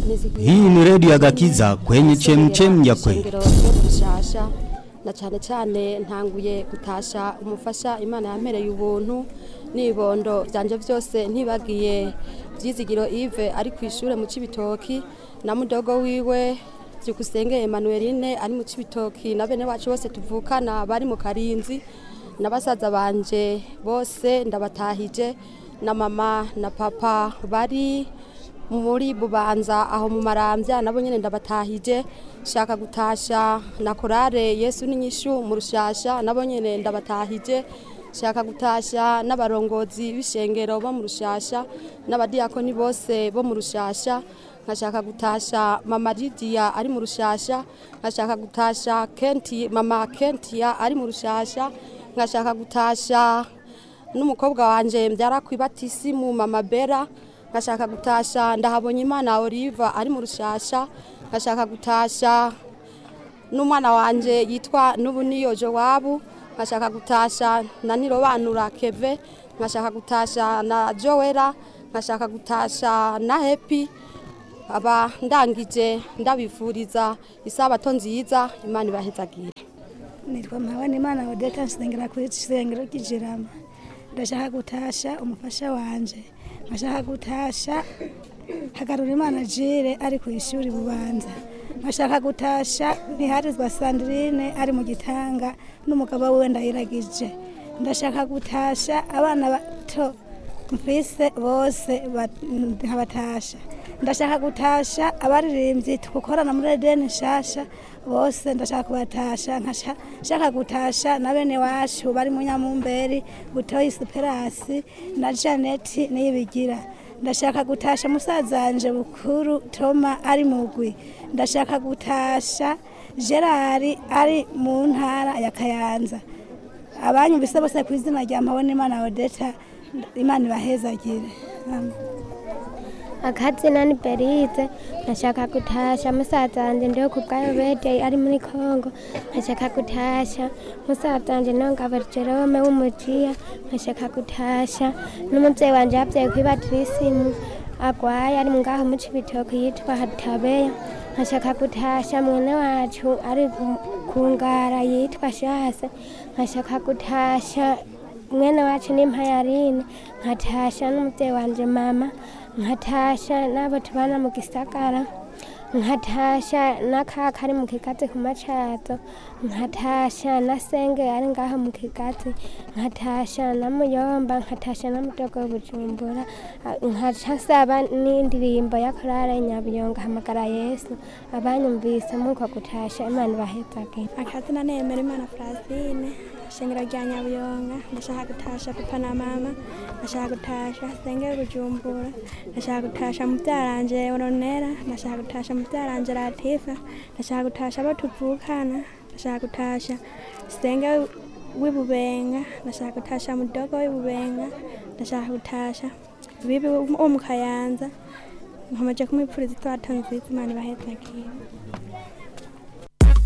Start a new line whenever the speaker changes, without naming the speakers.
Hii ni redio ya Gakiza kwenye chemchem ya kweli.
Ishengero ryo gushasha na cyane cyane ntanguye gutasha umufasha Imana yampereye ubuntu nibondo byanje byose ntibagiye byizigiro Yves ari ku ishure mu Cibitoki na mudogo wiwe byukusenge Emmanueline ari mu Cibitoki na bene wacu bose tuvukana bari mu Karinzi na basaza banje bose ndabatahije na mama na papa bari muri bubanza aho mu marambya nabo nyene ndabatahije shaka gutasha na korale Yesu n'inyishu mu rushasha nabo nyene ndabatahije shaka gutasha n'abarongozi b'ishengero bo mu rushasha n'abadiyakoni bose bo mu rushasha nkashaka gutasha mama Lydia ari mu rushasha nkashaka gutasha Kenti mama Kentia ari mu rushasha nkashaka gutasha n'umukobwa wanje mbyara kwibatisimu mama Bera nkashaka gutasha ndahabonye imana Olive ari mu rushasha nkashaka gutasha n'umwana wanje yitwa n'ubuniyo Jowabu nkashaka gutasha na Nirobanura Keve nkashaka gutasha na Joera nkashaka gutasha na Happy aba ndangije ndabifuriza isabato nziza imana ibahezagire
nitwa mpabane imana odeta nsengera ku isengero ry'ijirama ndashaka gutasha umufasha wanje nkashaka gutasha hagarura imana jire ari ku ishuri bubanza nkashaka gutasha ntiharizwa sandrine ari mu gitanga n'umugabo wiwe ndayiragije ndashaka gutasha abana bato mfise bose ba- nkabatasha ndashaka gutasha abaririmbyi tugukorana muri edeni nshasha bose ndashaka kubatasha nkashaka gutasha na bene wacu bari mu nyamumberi butoyi superasi na janeti niyibigira ndashaka gutasha musazanje bukuru toma ari mugwi ndashaka gutasha gerard ari mu ntara ya kayanza abanyumvise bose ku izina rya mpabona imana odeta imana ibahezagire Amen.
akazina ni berize nkashaka gutasha musaza wanje ndiho ku bwayo bedeye ari muri kongo nkashaka gutasha musaza wanje nongaba jerome w'umujiya nkashaka gutasha n'umuvyeyi wanje yavyaye kwibatira isimu agwaye ari ngaho mu cibitoke yitwa hatabeya nkashaka gutasha mwene wacu ari ku ngara yitwa shase nkashaka gutasha mwene wacu ni mpayarine nkatasha n'umuvyeyi wanje mama nkatasha n'abo tubana mu gisagara nkatasha n'akaka ari mu kigazi ku macazo nkatasha na senge ari ngaho mu kigazi nkatasha na muyomba nkatasha na mudogo bujumbura nkaca nsaba n'indirimbo ya korale nyabiyonga hamagara yesu abanyumvise muko gutasha imana ibahezagire
akazina nemera imana francine shengero rya nyabuyonga ndashaka gutasha papa na mama ndashaka gutasha sengero bujumbura ndashaka gutasha mubyaranje ronera ndashaka gutasha mubyaranje latifa ndashaka gutasha abo tuvukana ndashaka gutasha sengero w'ibubenga ndashaka gutasha mudogo w'ibubenga ndashaka gutasha bibi wo mu kayanza nkomeje kumwipfuriza itwato nziza imana ibahezagire